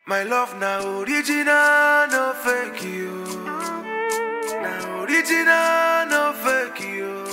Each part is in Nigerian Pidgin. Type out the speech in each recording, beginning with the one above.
My love now original, no fake you. Now original, no fake you.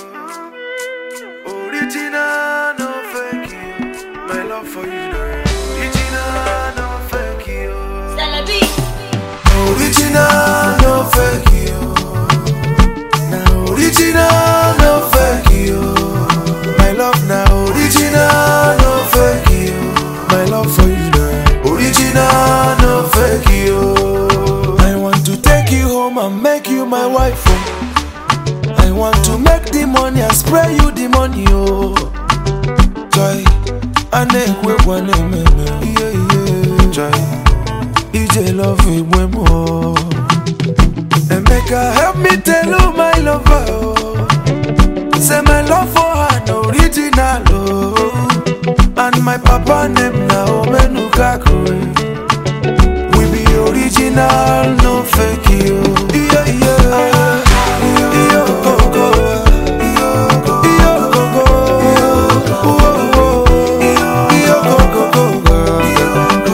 Original, no fake you. My love for you now original, no fake you. Celebi. Original, no fake you. Now original, no fake you. My love now original, no fake you. My love for you now original, no fake you. I want to take you home and make you my wife. Oh. I want to make the money and spray you the money. Oh, joy. I make one yeah yeah. Joy. EJ love me when more. Emeka help me tell you my lover. Oh. Say my love for her no original. Oh. And my papa name na Omenukaku. We be original, no fake you. Yeah, yeah. Iyo gogo. Iyo gogo. Iyo gogo. Iyo gogo.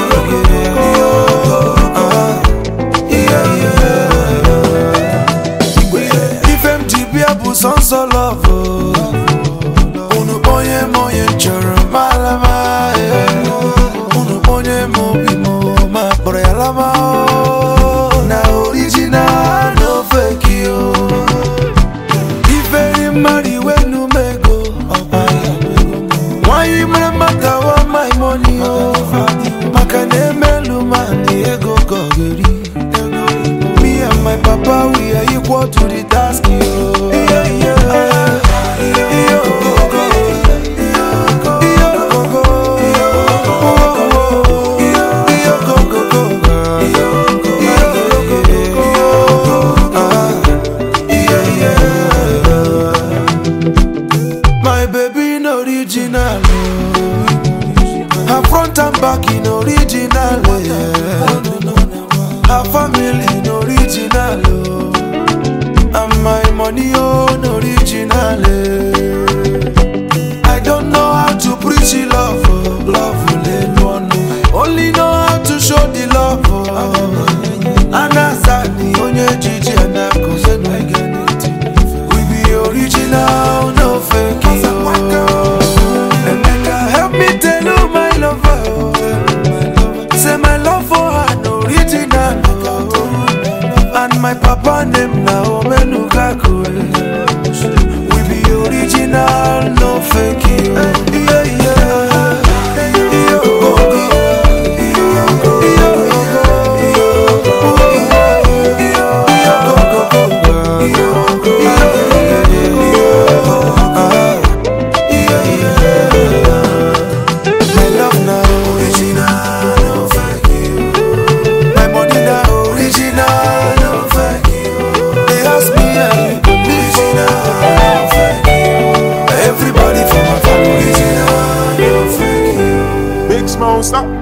Ife m ji bịa bụ sọnsọ lọvụ Unu onye m onye m chọrọ malama Unu onye m obi m ma kpọrọ ya lama Na original no fake yo Iferi mmadụ iwe numego Nwanyị mere maka wa my money o Maka na emelu ma ndị ego gọgeri Me and my papa, we are equal to the task. Yo. Yeah, yeah. Yo, go, go. Yo, go, go. Yo, go, go, go. Ah, yeah, yeah. My baby no original. oh. Her front and back in original. Yeah. Her family in original. Oh. And my money on original. eh. I don't know how to preach the love. Oh. Love will alone. I only know how to show the love. Oh. Anasani onye jiji anakuze no We be original, no fake. Oh. Emeka, help me tell you my lover. Oh. Say my love for her no original. Oh. And my papa name na Omenukaku. We be original, no fake. Oh. Yeah, yeah. Yo, go, go. Yo, go, go. Yo, go, go, go. Yo, go, go. Ah, yeah, yeah. My love now original, no fake you. My money now original, no fake you. They ask me and you believe no fake you. Everybody from my family original, no fake you. Big Smoke, stop.